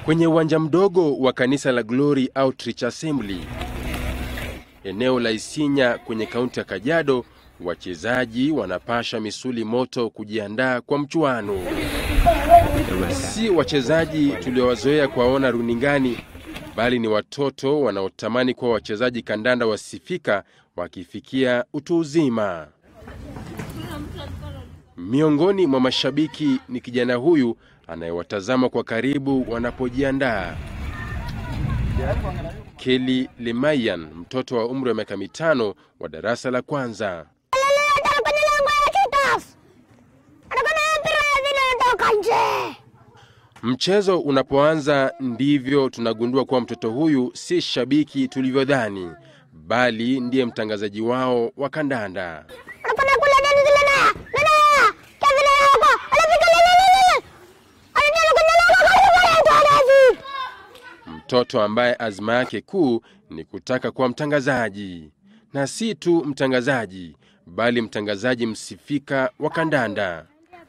Kwenye uwanja mdogo wa kanisa la Glory Outreach Assembly, eneo la Isinya kwenye kaunti ya Kajiado, wachezaji wanapasha misuli moto kujiandaa kwa mchuano. Si wachezaji tuliowazoea kuwaona runingani, bali ni watoto wanaotamani kuwa wachezaji kandanda wasifika wakifikia utu uzima. Miongoni mwa mashabiki ni kijana huyu anayewatazama kwa karibu wanapojiandaa. Kelly Lemayan, mtoto wa umri wa miaka mitano wa darasa la kwanza. Mchezo unapoanza ndivyo tunagundua kuwa mtoto huyu si shabiki tulivyodhani, bali ndiye mtangazaji wao wa kandanda. Mtoto ambaye azma yake kuu ni kutaka kuwa mtangazaji, na si tu mtangazaji, bali mtangazaji msifika wa kandanda.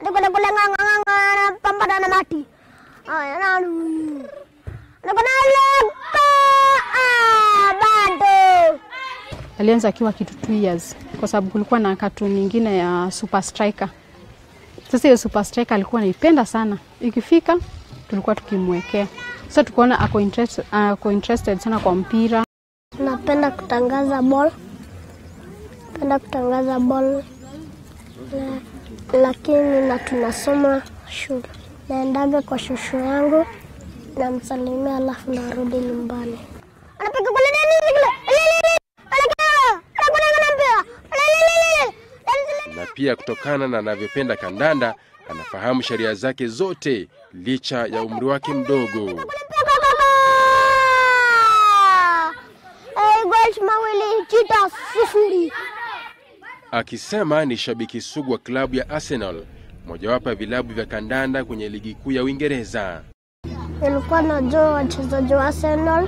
Alianza akiwa kitu 2 years kwa sababu kulikuwa na katuni nyingine ya Super Striker. Sasa hiyo Super Striker alikuwa anaipenda sana, ikifika tulikuwa tukimwekea. Sasa tukaona ako interested, ako interested sana kwa mpira. Napenda kutangaza ball, napenda kutangaza ball la, lakini na tunasoma shule. Naendaga kwa shushu yangu namsalimia, alafu narudi nyumbani. Na pia kutokana na anavyopenda kandanda, anafahamu sheria zake zote licha ya umri wake mdogo. mawili chita sifuri. Akisema ni shabiki sugu wa klabu ya Arsenal, mojawapo ya vilabu vya kandanda kwenye ligi kuu ya Uingereza. Nilikuwa najua wachezaji wa Arsenal,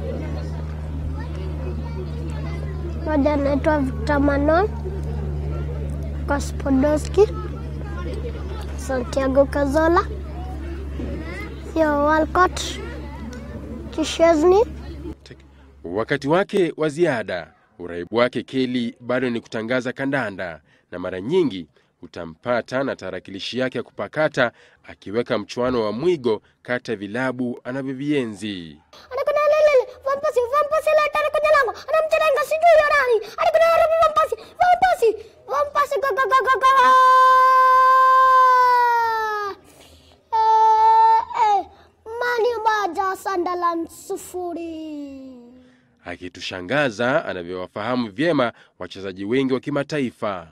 moja anaitwa Victor Manon, Gospodowski, Santiago Cazorla, Theo Walcott, Chesney. Wakati wake wa ziada, uraibu wake Kelly bado ni kutangaza kandanda, na mara nyingi utampata na tarakilishi yake ya kupakata akiweka mchuano wa mwigo kati ya vilabu anavyovienzi. Sunderland sufuri. Akitushangaza anavyowafahamu vyema wachezaji wengi wa kimataifa.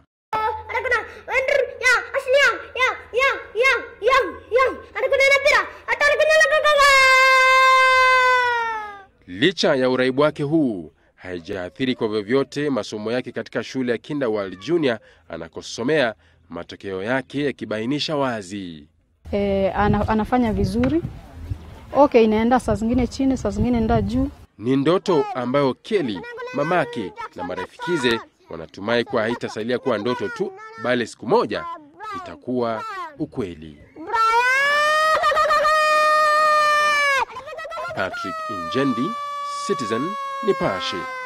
Licha ya uraibu wake huu, haijaathiri kwa vyovyote masomo yake katika shule ya Kinderworld Junior anakosomea, matokeo yake yakibainisha wazi. E, ana, anafanya vizuri. Okay, inaenda saa zingine chini, saa zingine inaenda juu. Ni ndoto ambayo Kelly, mamake na marafikize wanatumai kuwa haitasalia kuwa ndoto tu, bali siku moja itakuwa ukweli. Patrick Injendi, Citizen Nipashe.